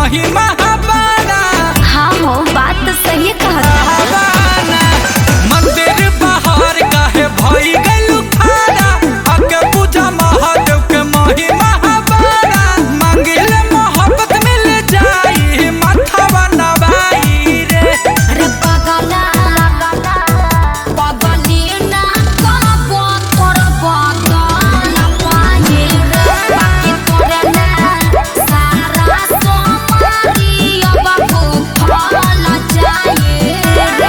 महिमा हबाना हाँ हो बात तो सही कहत हबाना मंदिर बाहर काहे भई गइलू खाना आके पूजा महादेव के महिमा हबाना मांगिल मोहब्बत मिल जाई माथावा नवाई रे रे पगला पगली ना कहबो तोर बदल पाए रे बाकी तोरे ना सारा सोमारी अब फल जाए रे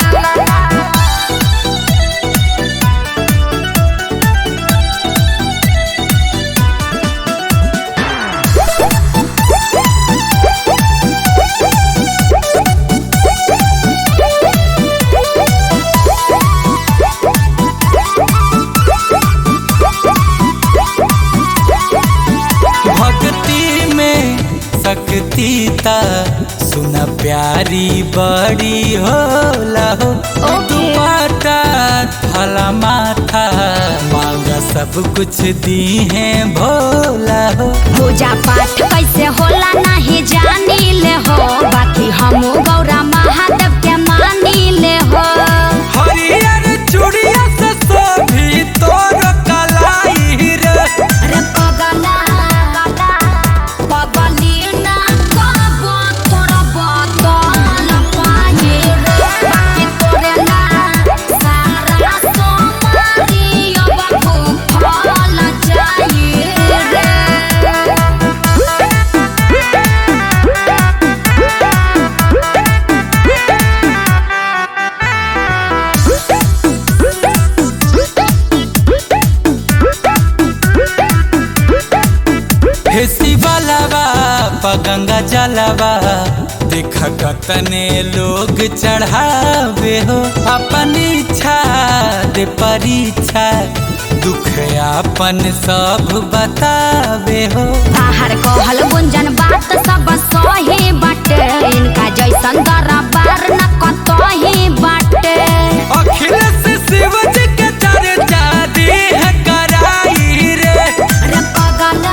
भक्ति में शक्ति ता सुना प्यारी बड़ी होला हो ओके। माता थला माथा मांगा सब कुछ दी है भोला हो पूजा पाठ कैसे होला नहीं जानी ले हो बाकी हम गौरा महादेव के मानी ले हो हरियर चूड़िया से सोभी तोर कलाई रे रे पगला पगली ना कहबो तोर बदल पाए रे बाकी तोरे ना सारा सोमारी अब फल जाए रे हे शिवलवा पगंगा जलवा देख कतने लोग चढ़ावे हो अपन इच्छा दे परीक्षा दुख अपन सब बतावे हो बाहर कहल गुंजन बात सब सही बाटे इनका जैसन दरबार न कतही बाटे अखिलेश शिव जी के चर्चा दी है कराई रे रे पगला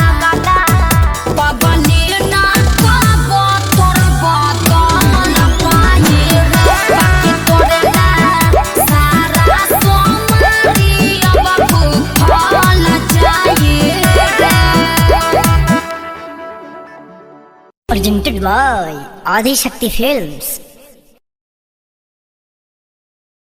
पगली ना कहबो तोर बदल पाए रे बाकी तोरे ना सारा सोमारी अब फल जाए रे presented by Adi Shakti Films.